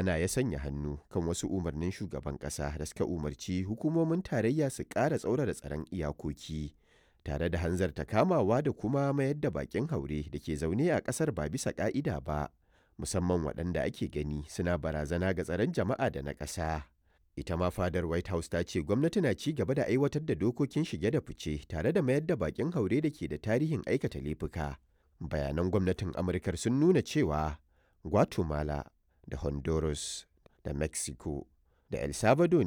hana ya sanya hannu kan wasu umarnin shugaban ƙasa da suka umarci hukumomin tarayya su ƙara tsaurara tsaron iyakoki tare da hanzarta kamawa da kuma mayar da bakin haure da ke zaune a ƙasar ba bisa ƙa'ida ba musamman waɗanda ake gani suna barazana ga tsaron jama'a da na ƙasa. Ita ma fadar White House ta ce gwamnati na ci gaba da aiwatar da dokokin shige da fice tare da mayar da bakin haure da ke da tarihin aikata laifuka. Bayanan gwamnatin Amurkar sun nuna cewa Guatemala da Honduras da Mexico da El Salvador